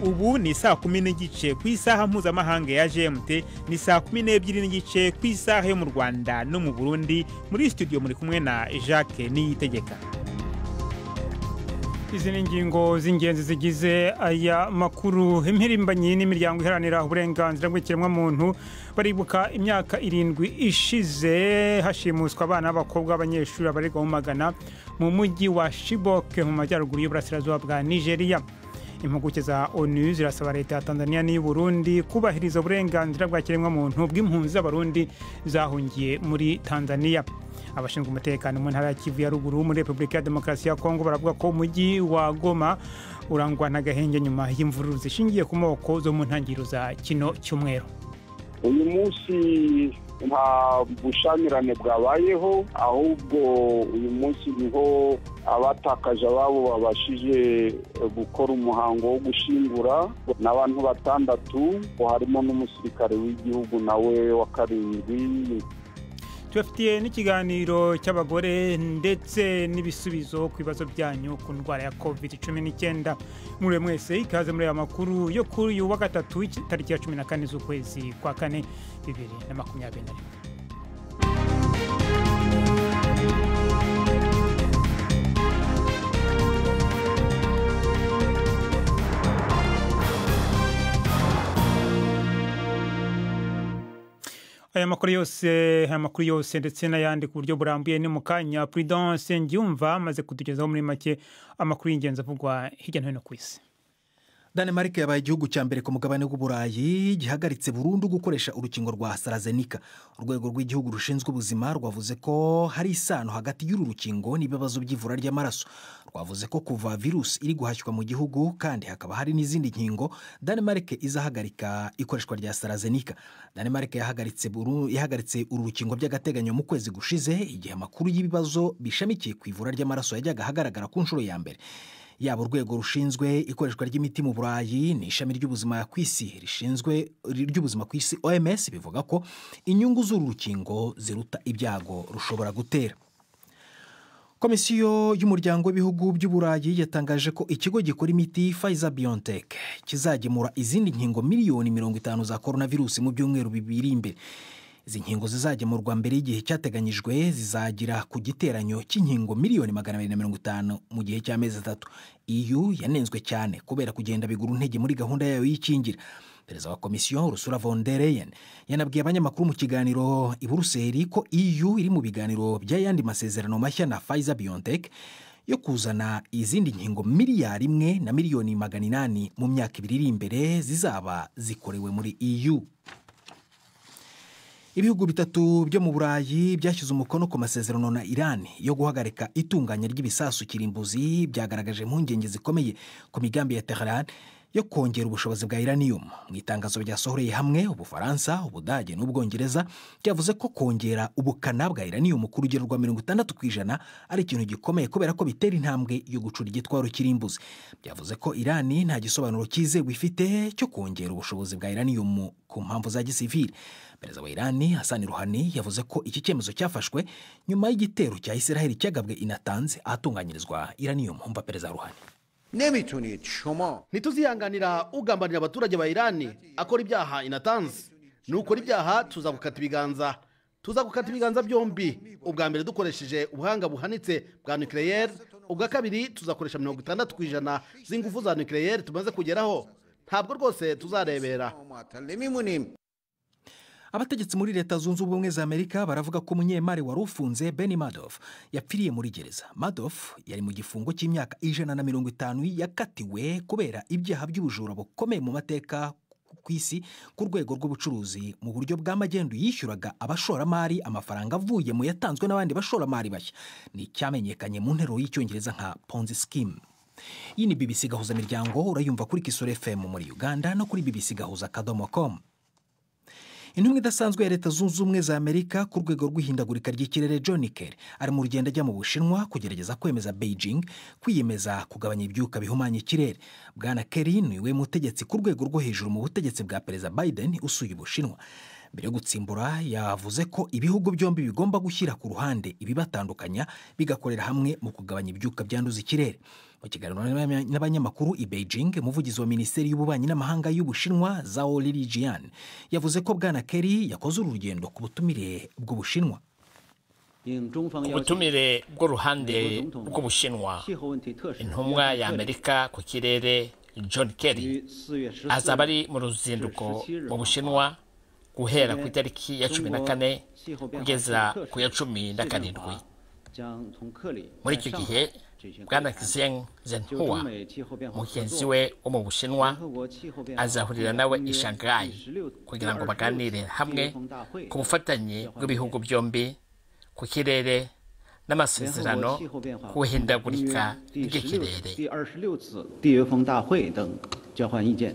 ubu ni saa kumi n'igice ku isaha mpuzamahanga ya GMT ni saa kumi n'ebyiri n'igice ku isaha yo mu Rwanda no mu Burundi muri studio muri kumwe na Jacques Niyitegeka izi ni ingingo z'ingenzi zigize aya makuru impirimbanyi n'imiryango iharanira uburenganzira bw'ikiremwamuntu baribuka imyaka irindwi ishize hashimuswa abana b'abakobwa b'abanyeshuri abaregwa mu magana mu mujyi wa shiboke mu majyaruguru y'uburasirazuba bwa nigeria impuguke za onu zirasaba leta ya tanzania n'iy' burundi kubahiriza uburenganzira bwa kiremwamuntu bw'impunzi z'abarundi zahungiye muri tanzania abashinzwe umutekano mu ntara ya kivu ya ruguru muri repubulika ya demokarasi ya kongo baravuga ko umujyi wa goma urangwa n'agahenge nyuma y'imvururu zishingiye ku moko zo mu ntangiriro za kino cyumweru uyu munsi nta bushyamirane bwabayeho ahubwo uyu munsi niho abatakaje ababo babashije gukora umuhango wo gushyingura n'abantu batandatu harimo n'umusirikare w'igihugu nawe wa karindwi tubafitiye n'ikiganiro cy'abagore ndetse n'ibisubizo ku bibazo byanyu ku ndwara ya covid cumi n'icyenda muri mwese ikaze muri aya makuru yo kuri uyu wa gatatu tariki ya cumi na kane z'ukwezi kwa kane bibiri na makumyabiri na rimwe aya makuru yose aya makuru yose ndetse n'ayandi ku buryo burambuye ni mu kanya prudence ngiumva amaze kutugezaho muri make amakuru y'ingenzi avugwa hirya no hino ku isi danemark yabaye igihugu cya mbere ku mugabane w'uburayi gihagaritse burundu gukoresha urukingo rwa sarazenika urwego rw'igihugu rushinzwe ubuzima rwavuze ko hari isano hagati y'uru rukingo n'ibibazo by'ivura ry'amaraso rwavuze ko kuva virusi iri guhashywa mu gihugu kandi hakaba hari n'izindi nkingo danemark izahagarika ikoreshwa rya sarazenika danemark yahagaritse uru rukingo by'agateganyo mu kwezi gushize igihe amakuru y'ibibazo bishamikiye ku ivura ry'amaraso yajyaga ahagaragara ku nshuro ya mbere yaba urwego rushinzwe ikoreshwa ry'imiti mu burayi ni ishami ry'ubuzima ku isi rishinzwe ry'ubuzima ku isi oms bivuga ko inyungu z'uru rukingo ziruta ibyago rushobora gutera komisiyo y'umuryango w'ibihugu by'uburayi yatangaje ko ikigo gikora imiti Pfizer BioNTech kizagemura izindi nkingo miliyoni mirongo itanu za coronavirus mu byumweru bibiri imbere izi nkingo zizagemurwa mbere y'igihe cyateganyijwe zizagira ku giteranyo cy'inkingo miliyoni magana abiri na mirongo itanu mu gihe cy'amezi atatu iyu yanenzwe cyane kubera kugenda bigura intege muri gahunda yayo y'ikingira perezida wa komisiyo rusura von der leyen yanabwiye abanyamakuru mu kiganiro i buruseli ko iyu iri mu biganiro by'ayandi masezerano mashya na Pfizer BioNTech yo kuzana izindi nkingo miliyari imwe na miliyoni magana inani mu myaka ibiri iri imbere zizaba zikorewe muri iyu ibihugu bitatu byo mu burayi byashyize umukono ku masezerano na iran yo guhagarika itunganya ry'ibisasu kirimbuzi byagaragaje impungenge zikomeye ku migambi ya teheran yo kongera ubushobozi bwa iranium mu itangazo ryasohoreye hamwe ubufaransa ubudage n'ubwongereza byavuze ko kongera ubukana bwa iranium ku rugero rwa mirongo itandatu ku ijana ari ikintu gikomeye kubera ko bitera intambwe yo gucura igitwaro kirimbuzi byavuze ko irani nta gisobanuro cyizewe ifite cyo kongera ubushobozi bwa iranium ku mpamvu za gisivili perezida wa irani hasani ruhani yavuze ko iki cyemezo cyafashwe nyuma y'igitero cya israel cyagabwe inatanze ahatunganyirizwa iranium humva perezida ruhani ntituzihanganira ugambanira abaturage ba irani akora ibyaha inatanze nukora ibyaha tuza gukata ibiganza tuza gukata ibiganza byombi ubwa mbere dukoresheje ubuhanga buhanitse bwa nukiriyeri ubwa kabiri tuzakoresha mirongo itandatu ku ijana z'ingufu za nukiriyeri tumaze kugeraho ntabwo rwose tuzarebera abategetsi muri leta zunze ubumwe za amerika baravuga ko umunyemari wari ufunze beni madoff yapfiriye muri gereza madoff yari mu gifungo cy'imyaka ijana na mirongo itanu yakatiwe kubera ibyaha by'ubujura bukomeye mu mateka ku isi ku rwego rw'ubucuruzi mu buryo bw'amagendu yishyuraga abashoramari amafaranga avuye mu yatanzwe n'abandi bashoramari bashya ni icyamenyekanye mu nteruro y'icyongereza nka ponzi sikimu iyi ni bbc gahuza miryango urayumva kuri kisore fm muri uganda no kuri bbc gahuza akadomo komu intumwa idasanzwe ya leta zunze ubumwe za amerika ku rwego rw'ihindagurika ry'ikirere john kerry ari mu rugendo ajya mu bushinwa kugerageza kwemeza beijing kwiyemeza kugabanya ibyuka bihumanya ikirere bwana kerry niwe mutegetsi ku rwego rwo hejuru mu butegetsi bwa perezida biden usuye ubushinwa mbere yo gutsimbura yavuze ko ibihugu byombi bigomba gushyira ku ruhande ibibatandukanya bigakorera hamwe mu kugabanya ibyuka byanduza ikirere mu kiganiro n'abanya- n'abanyamakuru i beijing umuvugizi wa minisiteri y'ububanyi n'amahanga y'ubushinwa zao lilijian yavuze ko bwana kerry yakoze uru rugendo ku butumire bw'ubushinwa ubutumire bw'uruhande rw'ubushinwa intumwa y'amerika ku kirere john kerry azaba ari mu ruzinduko mu bushinwa guhera ku itariki ya cumi na kane kugeza ku ya cumi na karindwi muri icyo gihe bwana xing zenhua mugenzi we wo mu bushinwa azahurira nawe i shanghai kugira ngo baganire hamwe ku bufatanye bw'ibihugu byombi ku kirere n'amasezerano ku ihindagurika ry'ikirere 第二十六次缔约峰大会等交换意见。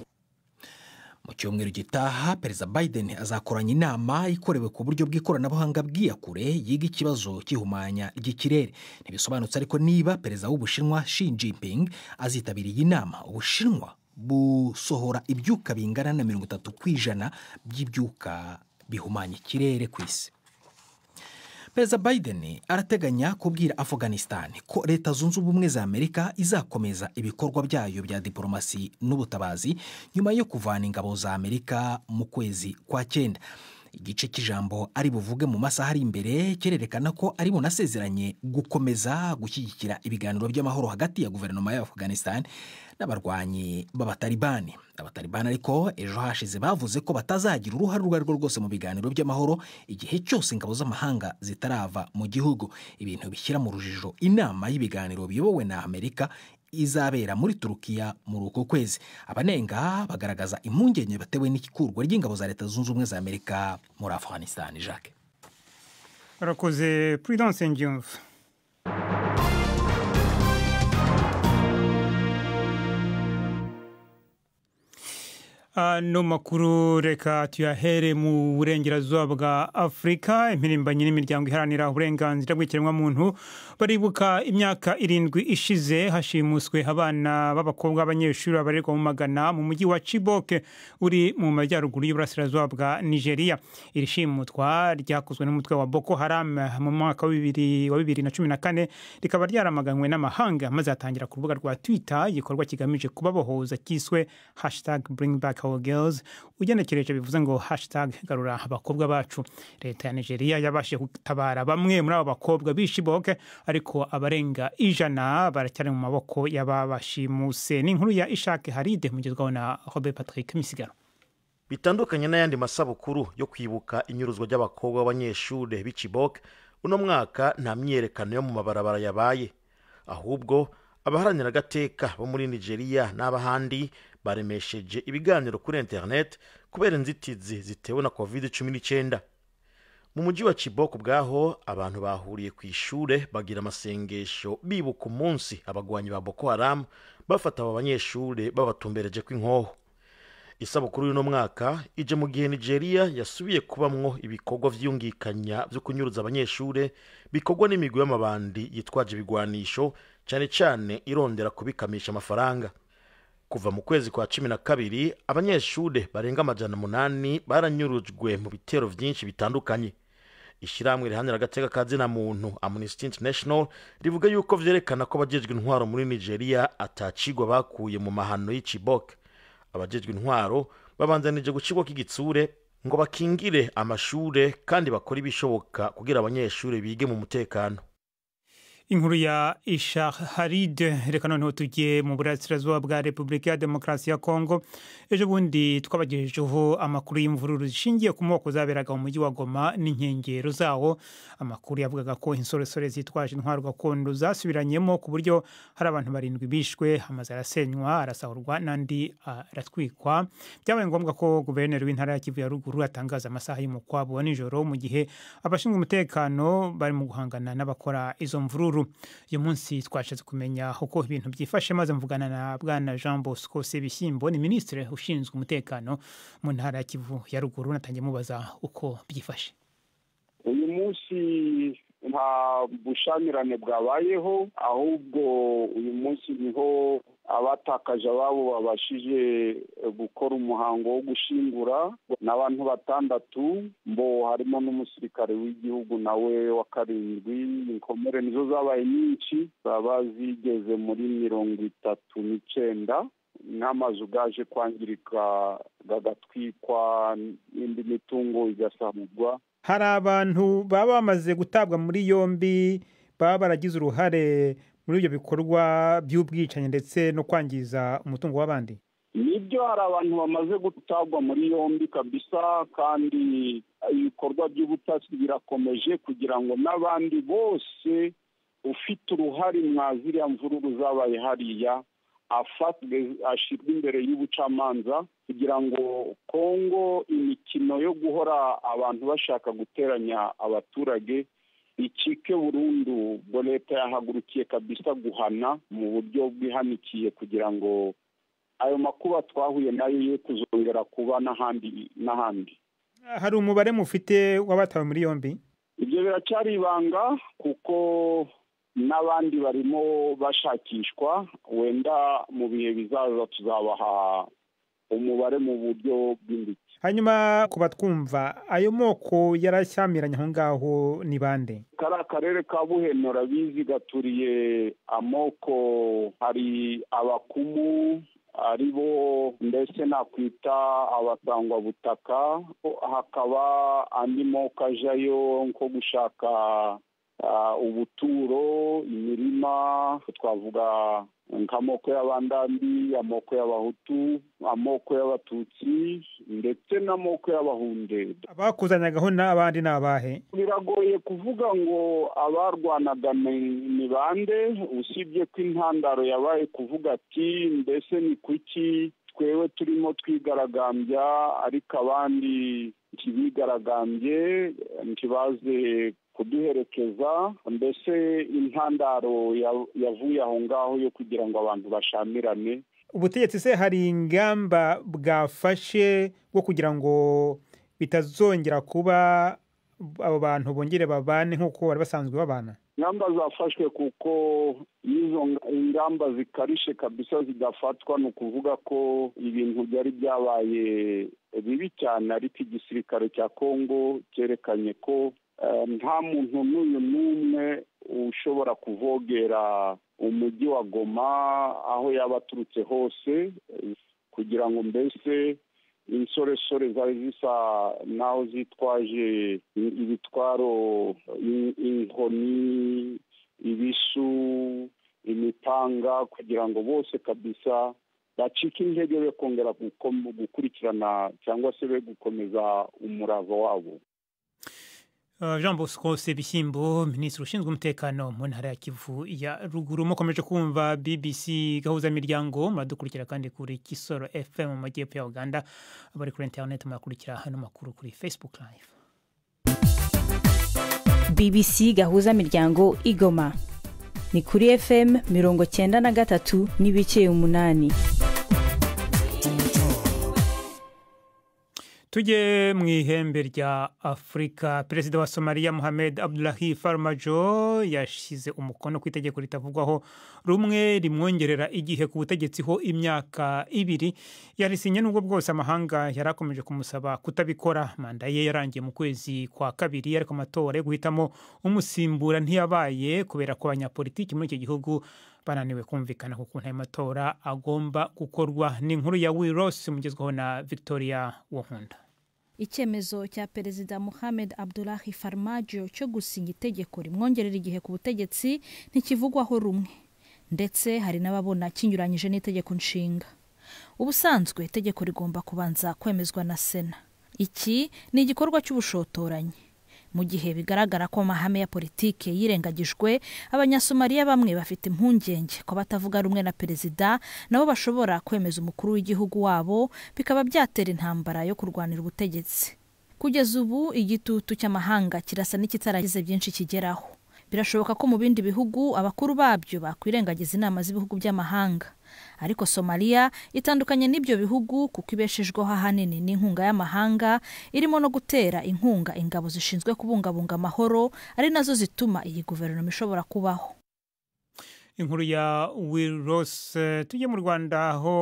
mu cyumweru gitaha perezida biden azakoranya inama ikorewe ku buryo bw'ikoranabuhanga bw'iyakure yiga ikibazo cy'ihumanya ry'ikirere ntibisobanutse ariko niba perezida w'ubushinwa Xi Jinping azitabira iyi nama ubushinwa busohora ibyuka bingana na mirongo itatu ku ijana by'ibyuka bihumanya ikirere ku isi perezida biden arateganya kubwira afghanistan ko leta zunze ubumwe za amerika izakomeza ibikorwa byayo bya diporomasi n'ubutabazi nyuma yo kuvana ingabo za amerika mu kwezi kwa cyenda igice cy'ijambo ari buvuge mu masaha ari imbere kirerekana ko ari bunasezeranye gukomeza gushyigikira ibiganiro by'amahoro hagati ya guverinoma ya afghanistan n'abarwanyi b'abatalibani abatalibani ariko ejo hashize bavuze ko batazagira uruhare urwo ari rwo rwose mu biganiro by'amahoro igihe cyose ingabo z'amahanga zitarava mu gihugu ibintu bishyira mu rujijo inama y'ibiganiro biyobowe na amerika izabera muri turukiya muri uko kwezi abanenga bagaragaza impungenge batewe n'ikurwa ry'ingabo za leta zunze ubumwe za amerika muri afghanistan jacques arakoze prudence ngyumva ano makuru reka tuyahere mu burengerazuba bwa afurika impirimbanyi n'imiryango iharanira uburenganzira bw'ikiremwamuntu baribuka imyaka irindwi ishize hashimuswe abana b'abakobwa b'abanyeshuri babarirwa mu magana mu mujyi wa chibok uri mu majyaruguru y'uburasirazuba bwa nigeria iri shimutwa ryakozwe n'umutwe wa boko haram mu mwaka wa bibiri wa bibiri na cumi na kane rikaba ryaramaganywe n'amahanga maze hatangira ku rubuga rwa twitter igikorwa kigamije kubabohoza cyiswe hashtag bring back our girls ugenekereje bivuze ngo hashtag garura abakobwa bacu leta ya nigeria yabashije gutabara bamwe muri abo bakobwa bishiboke ariko abarenga ijana baracyari mu maboko y'ababashimuse ni inkuru ya ishake haride mugezwaho na robert patrick misigaro bitandukanye n'ayandi masabukuru yo kwibuka inyuruzwa ry'abakobwa b'abanyeshuri b'i Chibok uno mwaka nta myiyerekano yo mu mabarabara yabaye ahubwo abaharanira agateka bo muri nigeria n'abahandi baremesheje ibiganiro kuri interineti kubera inzitizi zitewe na covid cumi n'icyenda mu mujyi wa Chibok ubwaho abantu bahuriye ku ishure bagira amasengesho bibuka umunsi abagwanyi ba boko haramu bafata abo banyeshure babatumbereje kw'inkoho isabukuru y'uno mwaka ije mu gihe nigeria yasubiye kubamwo ibikorwa vyiyungikanya vyo kunyuruza abanyeshure bikorwa n'imigwi y'amabandi yitwaje ibigwanisho cane cane irondera kubikamisha amafaranga kuva mu kwezi kwa cumi na kabiri abanyeshure barenga amajana umunani baranyurujwe mu bitero vyinshi bitandukanye ishyirahamwe rihanira agateka ka zina muntu amnesty international rivuga yuko vyerekana ko abajejwe intwaro muri nigeria atacigwa bakuye mu mahano y'icibok abajejwe intwaro babandanije gucibwa k'igitsure ngo bakingire amashure kandi bakore ibishoboka kugira abanyeshure bige mu mutekano inkuru ya isha haride reka noneho tugiye mu burasirazuba bwa repubulika ya demokarasi ya kongo ejo bundi twabagejejeho amakuru y'imvururu zishingiye ku moko zaberaga mu mujyi wa goma n'inkengero zawo amakuru yavugaga ko insoresore zitwaje intwaro gakondo zasubiranyemo ku buryo hari abantu barindwi bishwe amazu arasenywa arasahurwa n'andi aratwikwa byabaye ngombwa ko guverineri w'intara ya kivu ya ruguru atangaza amasaha y'umukwabo wa nijoro mu gihe abashinzwe umutekano bari mu guhangana n'abakora izo mvururu uyu munsi twashatse kumenya uko ibintu byifashe maze mvugana na bwana jean bosco sebishyimbo ni minisitiri ushinzwe umutekano mu ntara ya kivu ya ruguru natangiye mubaza uko byifashe uyu munsi nta bushyamirane bwabayeho ahubwo uyu munsi niho abatakaje ababo babashije gukora umuhango wo gushingura n'abantu batandatu mbo harimo n'umusirikare w'igihugu nawe wa karindwi inkomere nizo zabaye nyinshi zaba zigeze muri mirongo itatu n'icyenda n'amazu gaje kwangirika gagatwikwa n'indi mitungo igasamurwa hari abantu baba bamaze gutabwa muri yombi baba baragize uruhare muri ibyo bikorwa by'ubwicanyi ndetse no kwangiza umutungo w'abandi nibyo hari abantu bamaze gutabwa muri yombi kabisa kandi ibikorwa by'ubutasi birakomeje kugira ngo n'abandi bose ufite uruhare mwa ziriya mvururu zabaye hariya afatwe ashyirwa imbere y'ubucamanza kugira ngo kongo imikino yo guhora abantu bashaka guteranya abaturage icike burundu ubwo leta yahagurukiye kabisa guhana mu buryo bwihanikiye kugira ngo ayo makuba twahuye nayo ye kuzongera kuba n'ahandi n'ahandi hari umubare mufite w'abatawe muri yombi ibyo biracyari ibanga kuko n'abandi barimo bashakishwa wenda mu bihe bizaza tuzabaha umubare mu buryo bw'imbitse hanyuma kuba twumva ayo moko yarashyamiranye aho ngaho ni bande kari akarere ka buheno rabizi gaturiye amoko hari abakumu ari bo mbese nakwita abasangwabutaka hakaba andi moko ajyayo nko gushaka ubuturo imirima twavuga nk'amoko y'abandandi amoko y'abahutu amoko y'abatutsi ndetse n'amoko y'abahunde abakuzanyagaho n'abandi ni abahe biragoye kuvuga ngo abarwanaga ni bande usibye ko intandaro yabaye kuvuga ati mbese ni kuki twewe turimo twigaragambya ariko abandi ntibigaragambye ntibaze kuduherekeza mbese intandaro yavuye aho ngaho yo kugira ngo abantu bashamirane ubutegetsi se hari ingamba bwafashe bwo kugira ngo bitazongera kuba abo bantu bongere babane nk'uko bari basanzwe babana ingamba zafashwe kuko izo ingamba zikarishye kabisa zidafatwa ni ukuvuga ko ibintu byari byabaye bibi cyane ariko igisirikare cya kongo cyerekanye ko nta muntu n'uyu n'umwe ushobora kuvogera umujyi wa goma aho yaba aturutse hose kugira ngo mbese insoresore zari zisa n'aho zitwaje ibitwaro inkoni ibisu imipanga kugira ngo bose kabisa bacike intege be kongera gukurikirana cyangwa se be gukomeza umurava wabo jean bosco sebishyimbo minisitiri ushinzwe umutekano mu ntara ya kivu ya ruguru mukomeje kumva bbc gahuzamiryango muradukurikira kandi kuri kisoro fm mu majyepfo ya uganda abari kuri interineti murakurikira hano makuru kuri facebook live bbc gahuzamiryango igoma ni kuri fm mirongo cyenda na gatatu n'ibice umunani tujye mu ihembe rya afurika perezida wa somaliya muhamed abdulahi farmajo yashyize umukono ku itegeko ritavugwaho rumwe rimwongerera igihe ku butegetsi ho imyaka ibiri yarisinye n'ubwo bwose amahanga yari akomeje kumusaba kutabikora manda ye yarangiye mu kwezi kwa kabiri ariko amatora yo guhitamo umusimbura ntiyabaye kubera ko abanyapolitiki muri icyo gihugu bananiwe kumvikana ku kuntu ayo matora agomba gukorwa ni inkuru ya wirosi umugezweho na victoria wonkunda icyemezo cya perezida muhamed abdulahi farmajo cyo gusinya itegeko rimwongerera igihe ku butegetsi ntikivugwaho rumwe ndetse hari n'ababona kinyuranyije n'itegeko nshinga ubusanzwe itegeko rigomba kubanza kwemezwa na sena iki ni igikorwa cy'ubushotoranyi mu gihe bigaragara ko amahame ya politike yirengagijwe abanyasomaliya bamwe bafite impungenge ko batavuga rumwe na perezida nabo bashobora kwemeza umukuru w'igihugu wabo bikaba byatera intambara yo kurwanira ubutegetsi kugeza ubu igitutu cy'amahanga kirasa n'ikitaragize byinshi kigeraho birashoboka ko mu bindi bihugu abakuru babyo bakwirengagiza inama z'ibihugu by'amahanga ariko somaliya itandukanye n'ibyo bihugu kuko ibeshejweho ahanini n'inkunga y'amahanga irimo no gutera inkunga ingabo zishinzwe kubungabunga amahoro ari nazo zituma iyi guverinoma ishobora kubaho inkuru ya wiros tujye mu rwanda aho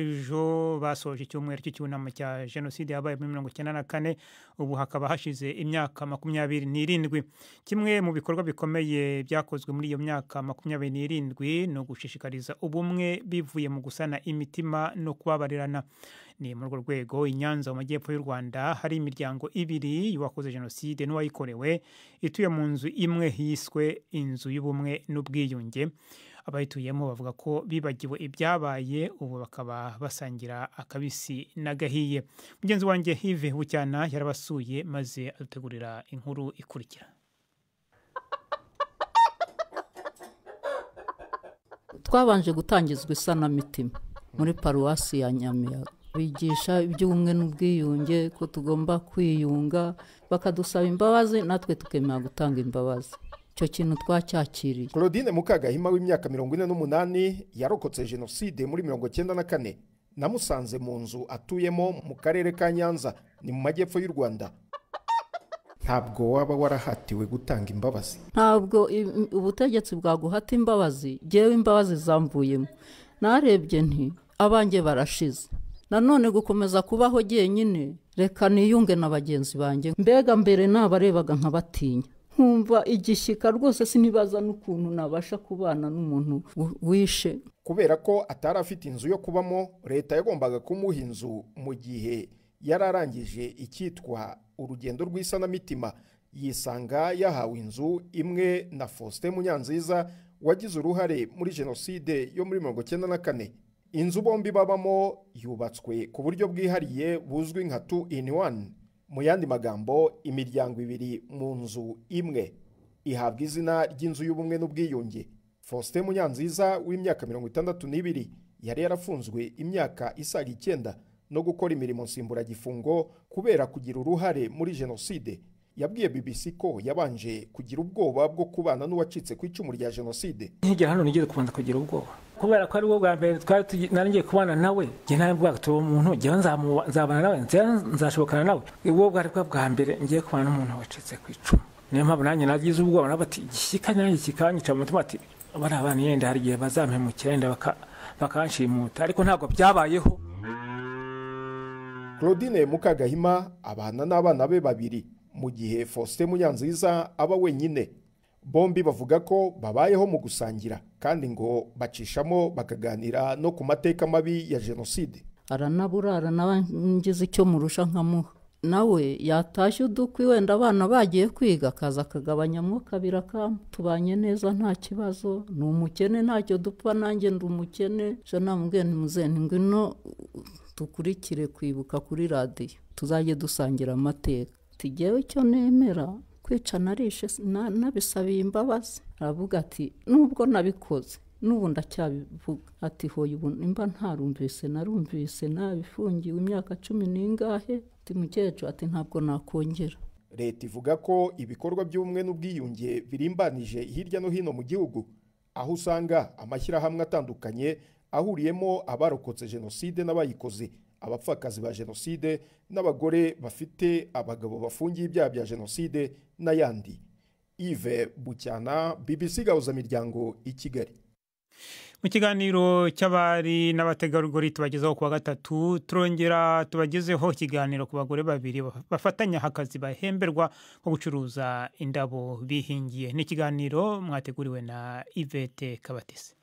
ejo basoje icyumweru cy'icyunamo cya jenoside yabaye muri mirongo icyenda na kane ubu hakaba hashize imyaka makumyabiri n'irindwi kimwe mu bikorwa bikomeye byakozwe muri iyo myaka makumyabiri n'irindwi ni ugushishikariza ubumwe bivuye mu gusana imitima no kubabarirana ni muri urwo rwego i nyanza mu majyepfo y'u rwanda hari imiryango ibiri y'uwakoze jenoside n'uwayikorewe ituye mu nzu imwe yiswe inzu y'ubumwe n'ubwiyunge abayituyemo bavuga ko bibagiwe ibyabaye ubu bakaba basangira akabisi n'agahiye mugenzi wanjye hive bucyana yarabasuye maze adutegurira inkuru ikurikira twabanje gutangizwa isanamitima muri paruwasi ya nyamiyaga bigisha iby'ubumwe n'ubwiyunge ko tugomba kwiyunga bakadusaba imbabazi natwe tukemera gutanga imbabazi icyo kintu twacyakiriye claudine mukagahima w'imyaka mirongo ine n'umunani yarokotse jenoside muri mirongo cyenda na kane namusanze mu nzu atuyemo mu karere ka nyanza ni mu majyepfo y'u rwanda ntabwo waba warahatiwe gutanga imbabazi ntabwo ubutegetsi bwaguhata imbabazi ngewe imbabazi zamvuyemo narebye nti abanjye barashize nanone gukomeza kubaho jyenyine reka niyunge na bagenzi banjye mbega mbere nabarebaga nk'abatinya nkumva igishyika rwose sinibaza n'ukuntu nabasha kubana n'umuntu wishe kubera ko atari afite inzu yo kubamo leta yagombaga kumuha inzu mu gihe yari arangije icyitwa urugendo rw'isanamitima yisanga yahawe inzu imwe na faustin munyanziza wagize uruhare muri jenoside yo muri mirongo icyenda na kane inzu bombi babamo yubatswe ku buryo bwihariye buzwi nka tu ini wani mu yandi magambo imiryango ibiri mu nzu imwe ihabwa izina ry'inzu y'ubumwe n'ubwiyunge faustin munyanziza w'imyaka mirongo itandatu n'ibiri yari yarafunzwe imyaka isaga icyenda no gukora imirimo nsimburagifungo kubera kugira uruhare muri jenoside yabwiye bbc ko yabanje kugira ubwoba bwo kubana n'uwacitse ku icumu rya jenoside nkigera hano nigeze kubanza kugira ubwoba kubera ko ari bwo bwa mbere twari naringiye kubana nawe njye nawe mbwaka turi umuntu njyewe nzabana nawe nzashobokana nawe ubwo bwari bwo bwa mbere ngiye kubana n'umuntu wacitse ku icumu niyo mpamvu nanjye nagize ubwoba nawe ati igishyika nanjye kikanyica mu mutima ati bariya bana yenda hari igihe bazampemukira yenda bakanshimuta ariko ntabwo byabayeho claudine mukagahima abana n'abana be babiri mu gihe faustin munyanziza aba wenyine bombi bavuga ko babayeho mu gusangira kandi ngo bacishamo bakaganira no ku mateka mabi ya jenoside aranabura aranabangiza icyo murusha nkamuha nawe yatashye udukwi wenda abana bagiye kwiga akaza akagabanyamo kabiri akamu tubanye neza nta kibazo ni umukene ntacyo dupfa nanjye ndi umukene je namubwiye ntimuzene ngwino dukurikire kwibuka kuri radiyo tuzajye dusangira amateka tugewe icyo nemera kwica narishe nabisabiye imbabazi aravuga ati nubwo nabikoze n'ubu ndacyabivuga ati hoye ubu nimba ntarumvise narumvise nabifungiwe imyaka cumi n'ingahe ati mukecuru ati ntabwo nakongera leta ivuga ko ibikorwa by'ubumwe n'ubwiyunge birimbanije hirya no hino mu gihugu aho usanga amashyirahamwe atandukanye ahuriyemo abarokotse jenoside n'abayikoze abapfakazi ba jenoside n'abagore bafite abagabo bafungiye ibyaha bya jenoside n'ayandi ive bucyana bbc gahuza miryango i kigali mu kiganiro cy'abari n'abategarugori tubagezeho kuwa gatatu turongera tubagezeho ikiganiro ku bagore babiri bafatanya akazi bahemberwa nko gucuruza indabo bihingiye ni ikiganiro mwateguriwe na ivete kabatesi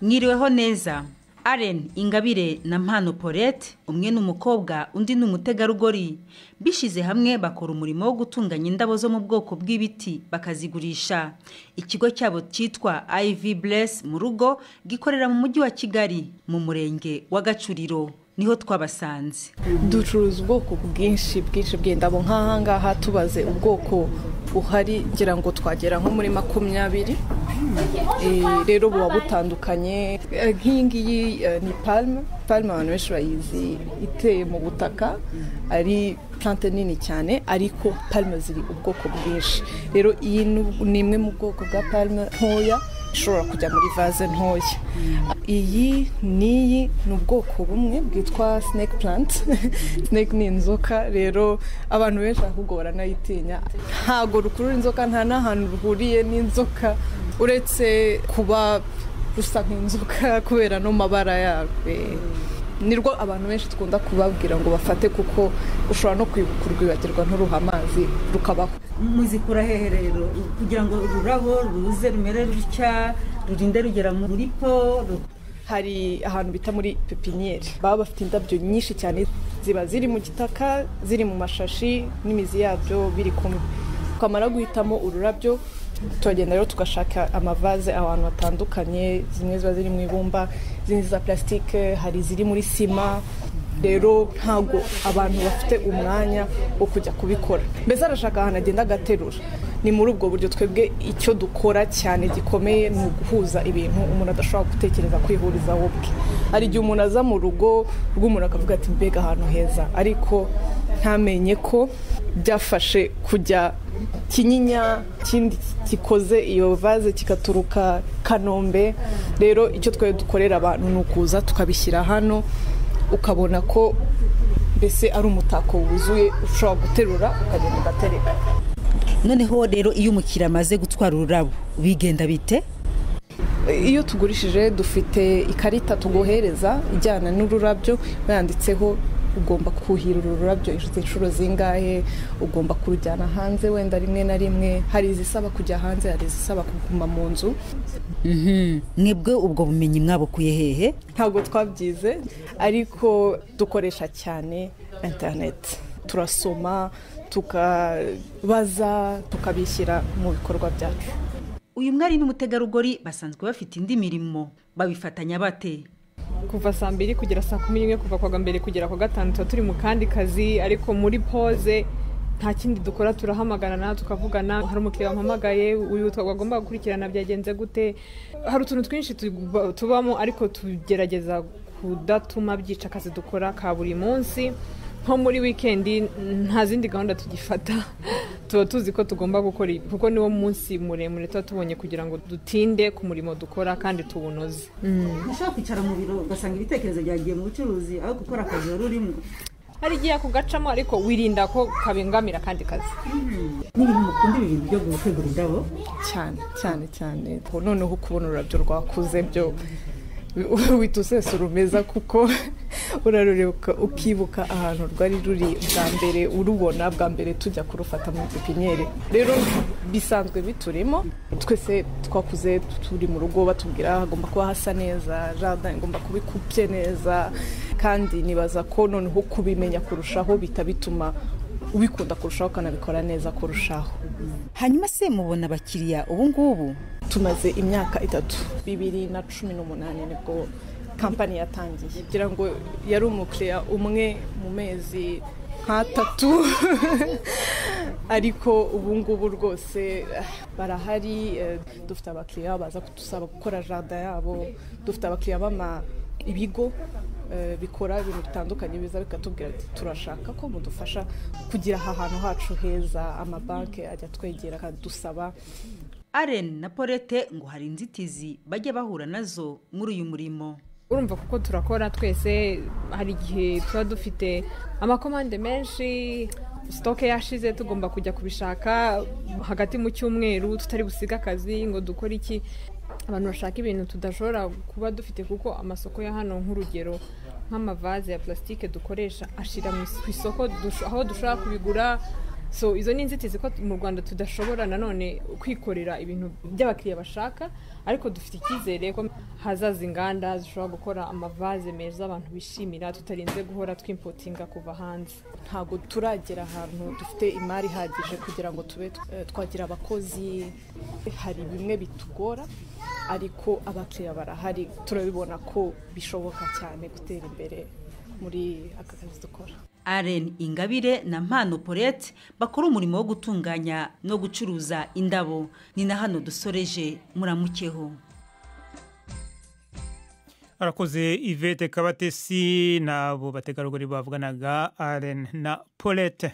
mwiriweho neza Aren ingabire na mpano Paulette umwe ni umukobwa undi ni umutegarugori bishyize hamwe bakora umurimo wo gutunganya indabo zo mu bwoko bw'ibiti bakazigurisha ikigo cyabo cyitwa iv bless mu rugo gikorera mu mujyi wa kigali mu murenge wa gacuriro niho twabasanze ducuruza ubwoko bwinshi bwinshi bwenda abo nk'ahangaha tubaze ubwoko buhari ngira ngo twagera nko muri makumyabiri rero buba butandukanye nk'iyi ngiyi ni palme palme abantu benshi bayizi iteye mu butaka ari plante nini cyane ariko palme ziri ubwoko bwinshi rero iyi ni imwe mu bwoko bwa palme ntoya ishobora kujya muri vaze ntoya iyi n'iyi ni ubwoko bumwe bwitwa sineke puranti sineke ni inzoka rero abantu benshi ahubwo baranayitinya ntabwo rukurura inzoka nta n'ahantu ruhuriye n'inzoka uretse kuba rusa nk'inzoka kubera no mabara yarwe nirwo abantu benshi dukunda kubabwira ngo bafate kuko ushobora no kwibuka urwibagirwa nturuha amazi rukabaho muzikura hehe rero kugira ngo ururabo ruze rumere rutya rurinde rugera muri po hari ahantu bita muri pepiniyeri baba bafite indabyo nyinshi cyane ziba ziri mu gitaka ziri mu mashashi n'imizi yabyo biri kumwe twamara guhitamo ururabyo turagenda rero tugashaka amavaze ahantu hatandukanye zimwe ziba ziri mu ibumba izindi za purasitike hari iziri muri sima rero ntabwo abantu bafite umwanya wo kujya kubikora mbese arashaka ahantu agenda agaterura ni muri ubwo buryo twebwe icyo dukora cyane gikomeye ni uguhuza ibintu umuntu adashobora gutekereza kwihuriza we ubwe hari igihe umuntu aza mu rugo rw'umuntu akavuga ati mbega ahantu heza ariko ntamenye ko byafashe kujya kinyinya kindi gikoze iyo vaze kigaturuka kanombe rero icyo twari dukorera abantu ni ukuza tukabishyira hano ukabona ko mbese ari umutako wuzuye ushobora guterura ukagenda ugatereka noneho rero iyo umukiriya amaze gutwara ururabo bigenda bite iyo tugurishije dufite ikarita tugohereza ijyana n'ururabyo yanditseho ugomba kuhira uru rurabyo inshuro zingahe ugomba kurujyana hanze wenda rimwe na rimwe hari izisaba kujya hanze hari izisaba kuguma mu nzu mwebwe ubwo bumenyi mwabukuye hehe ntabwo twabyize ariko dukoresha cyane interineti turasoma tukabaza tukabishyira mu bikorwa byacu uyu mwari n'umutegarugori basanzwe bafite indi mirimo babifatanya bate kuva saa mbiri kugera saa kumi n'imwe kuva kwa mbere kugera kwa gatanu tuba turi mu kandi kazi ariko muri poze nta kindi dukora turahamagarana tukavugana hari umukiriya wampamagaye uyu twagomba gukurikirana byagenze gute hari utuntu twinshi tubamo ariko tugerageza kudatuma byica akazi dukora ka buri munsi nko muri wikendi nta zindi gahunda tugifata tuba tuzi ko tugomba gukora kuko niwo munsi muremure tuba tubonye kugira ngo dutinde ku murimo dukora kandi tuwunoze ushobora kwicara mu biro ugasanga ibitekerezo byagiye mu bucuruzi aho gukora akazi wari urimo hari igihe ako gacamo ariko wirinda ko kabengamira akandi kazi n'ibintu mukunda ibi bintu byo gutegura indabo cyane cyane cyane noneho ukubona ururabyo rwakuze byo wita usesa urumeza kuko urarureba ukibuka ahantu rwari ruri bwa mbere urubona bwa mbere tujya kurufata muri pepiniyeri rero bisanzwe biturimo twese twakuze turi mu rugo batubwira hagomba kuba hasa neza jardin igomba kuba ikubye neza kandi nibaza ko noneho kubimenya kurushaho bita bituma ubikunda kurushaho ukanabikora neza kurushaho hanyuma se mubona abakiriya ubu ngubu tumaze imyaka itatu bibiri na cumi n'umunani nibwo kampani yatangiye kugira ngo yari umukiriya umwe mu mezi nk'atatu ariko ubu ngubu rwose barahari dufite abakiriya baza kudusaba gukora jada yabo dufite abakiriya bama ibigo bikora ibintu bitandukanye biza bikatubwira ati turashaka ko mudufasha kugira aha hantu hacu heza amabanki ajya twegera akadusaba aren na polete ngo hari inzitizi bajya bahura nazo muri uyu murimo urumva kuko turakora twese hari igihe tuba dufite amakomande menshi sitoke yashize tugomba kujya kubishaka hagati mu cyumweru tutari busiga akazi ngo dukore iki abantu bashaka ibintu tudashobora kuba dufite kuko amasoko ya hano nk'urugero nk'amavaze ya purasitike dukoresha ashyira ku isoko aho dushobora kubigura so izo ni inzitizi ko mu rwanda tudashobora nanone kwikorera ibintu by'abakiriya bashaka ariko dufite icyizere ko hazaza inganda zishobora gukora amavaze meza abantu bishimira tutarinze guhora twimpotinga kuva hanze ntabwo turagera ahantu dufite imari ihagije kugira ngo tube twagira abakozi hari bimwe bitugora ariko abakiriya barahari turabibona ko bishoboka cyane gutera imbere muri aka kazi dukora Aren Ingabire na Mpano Paulette bakora umurimo wo gutunganya no gucuruza indabo ni na hano dusoreje muramukeho arakoze ivete kabatesi n'abo bategarugori bavuganaga aren na paulette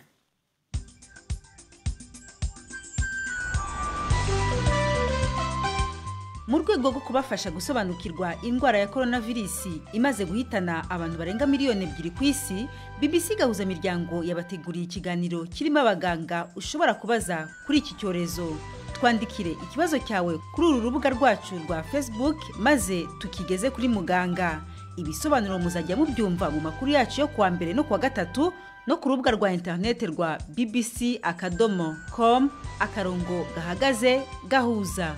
mu rwego rwo kubafasha gusobanukirwa indwara ya coronavirus imaze guhitana abantu barenga miliyoni ebyiri ku isi BBC gahuzamiryango yabateguriye ikiganiro kirimo abaganga ushobora kubaza kuri iki cyorezo twandikire ikibazo cyawe kuri uru rubuga rwacu rwa facebook maze tukigeze kuri muganga ibisobanuro muzajya mubyumva mu makuru yacu yo kuwa mbere no kuwa gatatu no ku rubuga rwa interineti rwa bbc akadomo com akarongo gahagaze gahuza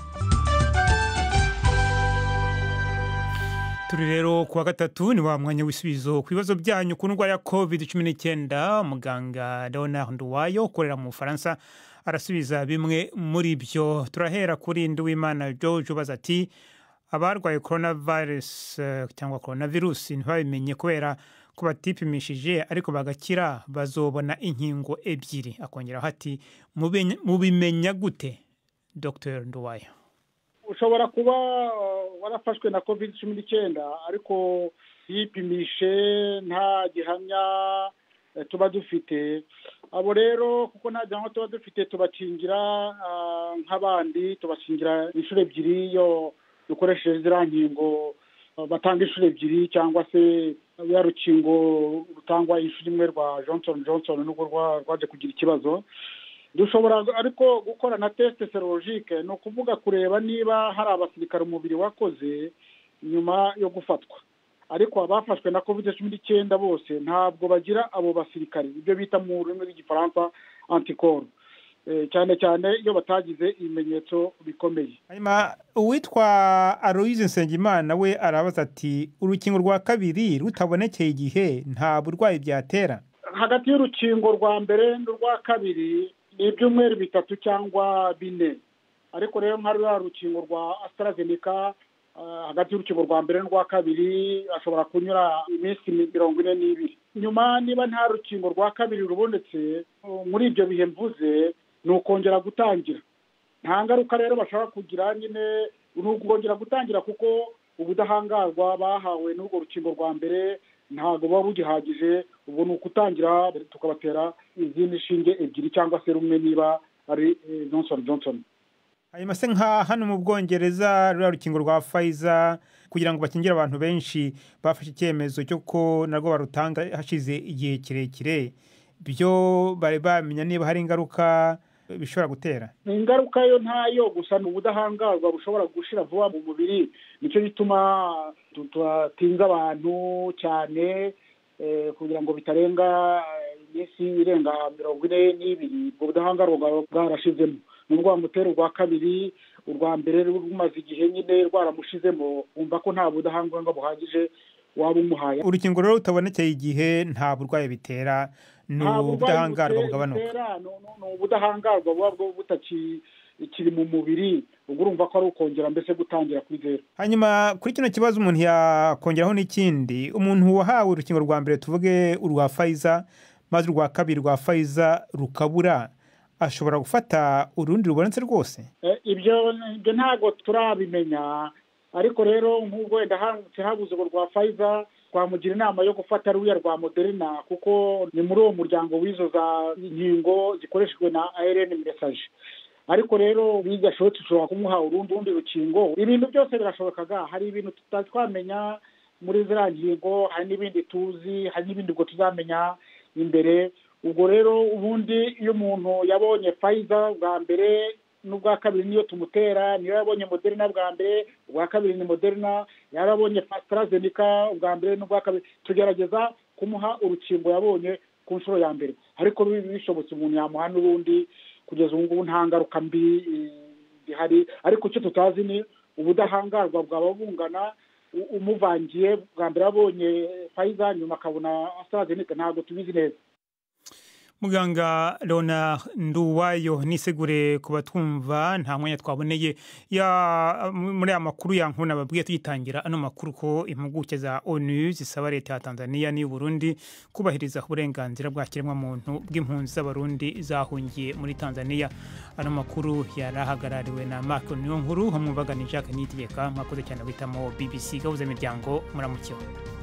turi rero ku wa gatatu ni wa mwanya w'ibisubizo ku bibazo byanyu ku ndwara ya covid cumi n'icyenda muganga leonard nduwayo ukorera mu bufaransa arasubiza bimwe muri byo turahera kuri nduwimana george ubaza ati abarwaye coronavirus eh, cyangwa coronavirus ntibabimenye kubera ko batipimishije ariko bagakira bazobona inkingo ebyiri akongeraho ati "Mubenye- mubimenya gute dr nduwayo ushobora kuba uh, warafashwe na covid cumi n'icyenda ariko yipimishe nta gihamya eh, tuba dufite abo rero kuko nta gihamya tuba dufite tubakingira ah, nk'abandi tubakingira inshuro ebyiri iyo dukoresheje ziriya nkingo ah, batanga inshuro ebyiri cyangwa se ya rukingo rutangwa inshuro imwe rwa johnson johnson n'ubwo rwa- rwaje kugira ikibazo dushobora ariko gukora na tesite serologike ni ukuvuga kureba niba hari abasirikare umubiri wakoze nyuma yo gufatwa ariko abafashwe na covid cumi n'icyenda bose ntabwo bagira abo basirikare ibyo bita mu rurimi rw'igifaransa antikoro Eh, cyane cyane iyo batagize ibimenyetso bikomeye hanyuma uwitwa aloyize nsengimana we arabaza ati urukingo rwa kabiri rutabonekeye igihe nta burwayi byatera hagati y'urukingo rwa mbere n'urwa kabiri ni ibyumweru bitatu cyangwa bine ariko rero nka ruriya rukingo rwa asitarazenika hagati y'urukingo rwa mbere n'urwa kabiri ashobora kunyura iminsi mi- mirongo ine n'ibiri nyuma niba nta rukingo rwa kabiri rubonetse uh, muri ibyo bihe mvuze ni ukongera gutangira nta ngaruka rero bashaka kugira nyine ni ukongera gutangira kuko ubudahangarwa bahawe n'urwo rukingo rwa mbere ntabwo buba bugihagije ubwo ni ukutangira tukabatera izindi nshinge ebyiri cyangwa se rumwe niba ari eh, johnson johnson hanyuma se nka hano mu bwongereza ruriya rukingo rwa fayiza kugira ngo bakingire abantu benshi bafashe icyemezo cyo ko narwo barutanga hashize igihe kirekire byo bari bamenya niba hari ingaruka bishobora gutera ingaruka yo ntayo gusa ni ubudahangarwa bushobora gushira vuba mu mubiri nicyo gituma tudatinza abantu cyane eh, kugira ngo bitarenga eh, iminsi irenga mirongo ine n'ibiri ubwo budahangarwa bwaba bwarashizemo ni ubwo bamutera urwa kabiri urwa mbere rumaze igihe nyine rwaramushizemo wumva ko nta budahangarwa buhagije waba umuhaye urukingo rero rutabonekeye igihe nta burwayi bitera ni Nta burwayi ubudahangarwa butera- bugabanuka butera, ni ni- ni ubudahangarwa buba bwo butakiri mu mubiri ubwo urumva ko ari ukongera mbese gutangira kuri zero hanyuma kuri kino kibazo umuntu yakongeraho n'ikindi umuntu wahawe urukingo rwa mbere tuvuge urwa fayiza maze urwa kabiri rwa fayiza rukabura ashobora gufata urundi rubonetse rwose Eh, ibyo ibyo ntabwo turabimenya ariko rero nk'ubwo wenda haramutse habuze urwo rwa fayiza twamugira inama yo gufata ruriya rwa moderina kuko ni muri uwo muryango w'izo za inkingo zikoreshejwe na arn mesaje ariko rero bigashobotse ushobora kumuha urundi urundi rukingo ibintu byose birashobokaga hari ibintu tutari twamenya muri ziriya ngingo hari n'ibindi tuzi hari n'ibindi ubwo tuzamenya imbere ubwo rero ubundi iyo umuntu yabonye fayiza bwa mbere n'ubwa kabiri niyo tumutera niyo yabonye moderina bwa mbere ubwa kabiri ni moderina yarabonye astarazenika ubwa mbere n'ubwa kabiri tugerageza kumuha urukingo yabonye ku nshuro ya mbere ariko bi- bishobotse umuntu yamuha n'urundi kugeza ubu ngubu nta ngaruka mbi eh, zihari ariko icyo tutazi ni ubudahangarwa bwaba bungana u- umuvangiye bwa mbere abonye fayiza nyuma akabona astarazenika ntabwo tubizi neza muganga Leonard nduwayo nisegure ku batwumva nta mwanya twaboneye ya- muri aya makuru yankuna babwiye tugitangira ano makuru ko impuguke za onu zisaba leta ya tanzania n'iy'uburundi kubahiriza uburenganzira bwa kiremwamuntu bw'impunzi z'abarundi zahungiye muri tanzania ano makuru yari ahagarariwe na mark niyonkuru hamwumvaga ni jacques niyitegeka mwakoze cyane guhitamo bbc gahuza imiryango muramukiwe